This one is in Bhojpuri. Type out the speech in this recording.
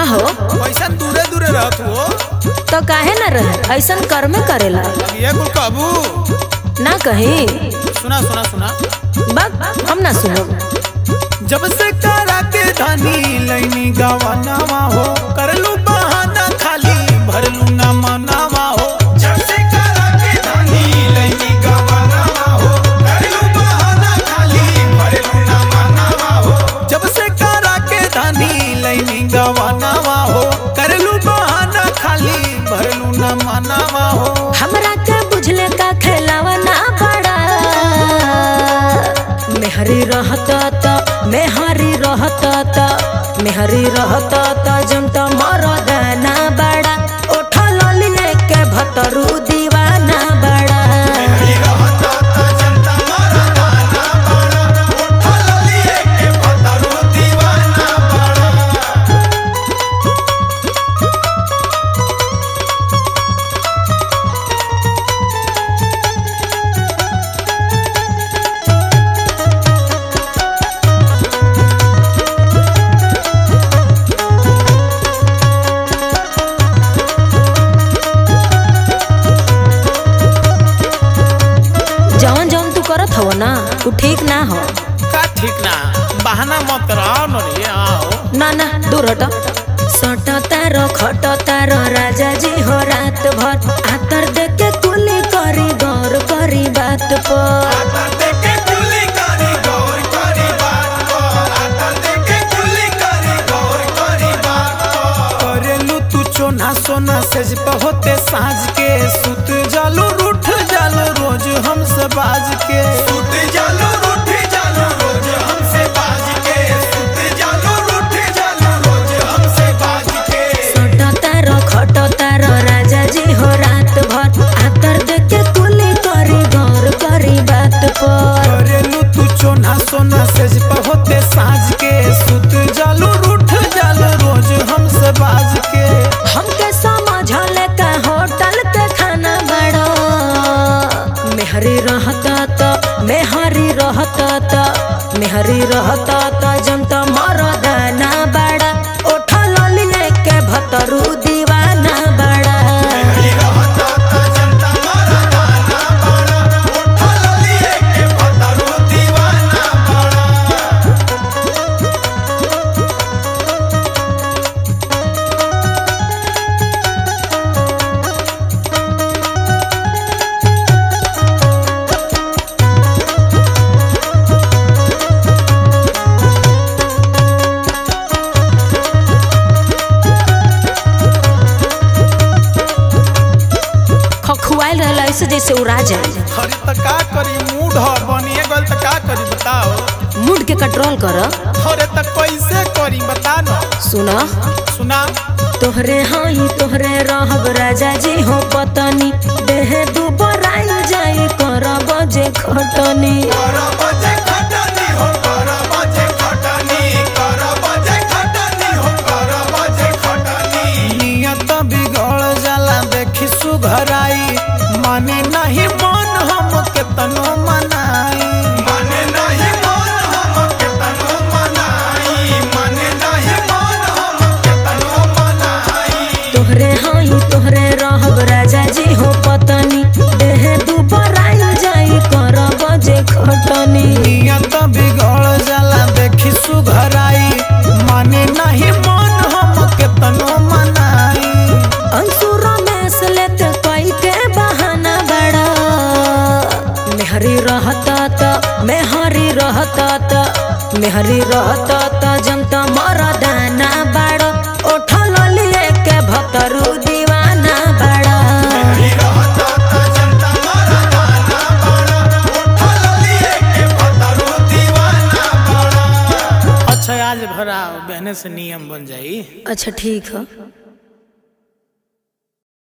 हो पैसा दूरे दूरे रहत हो तो काहे न रहे ऐसन कर्मे करेला अब ये कुल कहबू ना कहीं सुना सुना सुना बक हम ना सुनो जब से करा के धनी लैनी गवानावा हो करलू बहाना खाली भरलू न मनावा हो जब से करा के धनी लैनी गवानावा हो करलू बहाना खाली भरलू न मनावा हो जब से करा के धनी लैनी गवानावा हो करलू बहाना खाली भरलू न मनावा हो हमरा के बुझले का खेलावा ना पड़ा मेहरी रहता त मेहरी रहता त मेहरी रहता त जमता मरद ना बड़ा उठल लिए के भतरू दीवाना बड़ा जवन जवन तू करत हव ना उ ठीक ना हो का ठीक ना बहाना मत रहो न रे आओ ना ना दूर हट सट तारो खट तारो राजा जी हो रात भर आतर देख के कुली करी गौर करी बात पर करेलू तू चोना सोना सेज पे होते साँझ के सुत जालू रूठ जालू रोज हमसे बाज के सुत जालू रूठ जालू रोज हमसे बाज के सुत जालू रूठ जालू रोज हमसे बाज के सट तारो खट तारो राजा जी हो रात भर आतर देख के कुली करी गौर करी बात पर करेलू तू चोना सोना सेज पे होते साँझ के सुत जालू रूठ जालू रोज हमसे बाज के हमके समझले का होटल के खाना बड़ो मेहरी रहता त मेहरी रहता त मेहरी रहता त जमता मरद ना बड़ा उठल लिए के भतरू दीवाना बड़ा खखुआल रहला ऐसे जैसे उड़ा जाए अरे त का करी मूड ह बनिए गल त का करी बताओ मूड के कंट्रोल कर अरे त कैसे करी बता न सुन सुना तोहरे हाई तोहरे रहब राजा जी हो पतनी देह दुबराई जाई कर बजे खटनी नियत बिगड़ जाला देखी सुघराई माने नहीं मन हम केतनो मनाई माने नहीं मन हम केतनो मनाई माने नहीं मन हम केतनो मनाई तोहरे हाई तोहरे रहब राजा जी हो पतनी देह दुबराई जाई कर बजे खटनी नियत बिगड़ जाला देखी सुघराई माने नहीं मन हम केतनो मनाई अंसुर में से लेत कोई के बहाना बड़ा मेहरी रहता त मेहरी रहता त मेहरी रहता त जमता मरदाना बड़ा उठल लिए के भतरू दीवाना बड़ा अच्छा आज भरा बहने से नियम बन जाई अच्छा ठीक है